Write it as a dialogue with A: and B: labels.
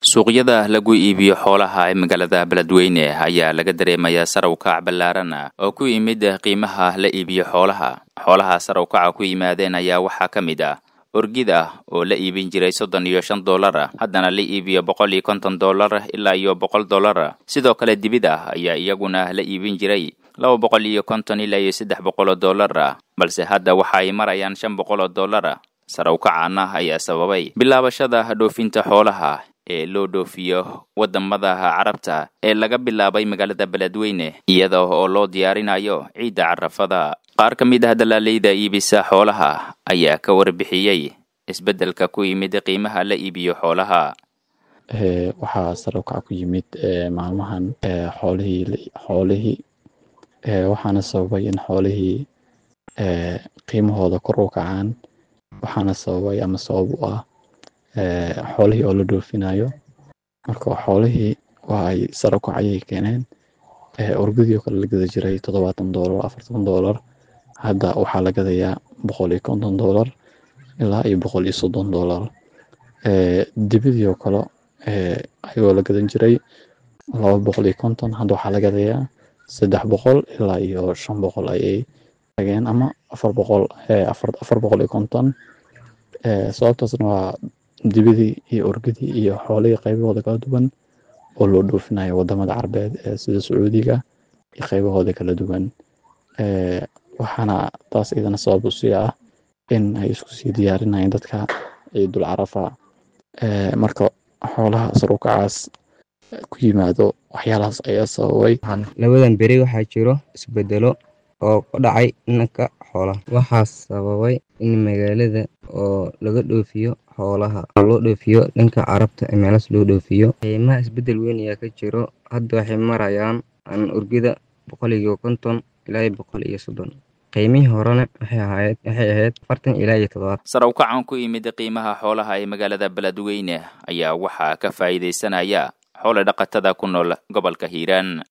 A: suuqyada lagu iibiyo xoolaha ee magaalada beledweyne ayaa laga dareemayaa sarow kac ballaaran oo ku yimid qiimaha la iibiyo xoolaha xoolaha sarow kaca ku yimaadeen ayaa waxaa ka mid ah orgida oo la iibin jiray soddon iyo shan dollar haddana la iibiyo boqol iyo konton dollar ilaa iyo boqol dollar sidoo kale dibid ah ayaa iyaguna la iibin jiray laba boqol iyo konton ilaa iyo saddex boqol oo dollar balse hadda waxa ay marayaan shan boqol oo dollar sarow kacaana ayaa sababay bilaabashada dhoofinta xoolaha ee loo dhoofiyo wadamada carabta ee laga bilaabay magaalada beledweyne iyada oo loo diyaarinayo ciidda carafada qaar ka mid ah dalaaleyda iibisa xoolaha ayaa ka warbixiyey isbeddelka ku yimid qiimaha la iibiyo xoolaha
B: waxaa sarow kaca ku yimid maalmahan xoolihii xoolihii waxaana sababay in xoolihii qiimahooda kor u kacaan waxaana sababay ama sabab u ah xoolihii oo la dhoofinayo marka xoolihii waa ay saro kacayay keeneen orgadii oo kale la gada jiray toddobaatan doolar afartan doolar hadda waxaa la gadayaa boqol iyo konton doolar ilaa iyo boqol iyo soddon doolar dibidii oo kale ayagoo la gadan jiray laba boqol iyo konton hadda waxaa la gadayaa saddex boqol ilaa iyo shan boqol ayay tageen ama afar boqol afar boqol iyo konton sababtaasna waa dibidii iyo orgadii iyo xoolihii qaybahooda kala duwan oo loo dhoofinayo wadamada carbeed sida sacuudiga iyo qaybahooda kala duwan waxaana taas iyadana sabab u sii ah in ay isku sii diyaarinayeen dadka ciidul carafa marka xoolaha sarukacaas ku yimaado waxyaalahaas ayaa sababay
C: labadan beri waxaa jiro isbedelo oo ka dhacay dhanka xoolaha waxaa sababay in magaalada oo laga dhoofiyo xoolaha oo loo dhoofiyo dhanka carabta ee meelaas loo dhoofiyo qiimaha isbedel weyn ayaa ka jiro hadda waxay marayaan an urgida boqol iyo konton ilaa iyo boqol iyo soddon qiimihii horena waxay ahayd waxay ahayd afartan ilaa iyo toddobaatan
A: sarow kacan ku yimid qiimaha xoolaha ee magaalada beledweyne ayaa waxaa ka faa'iidaysanaya xoole dhaqatada ku nool gobolka hiiraan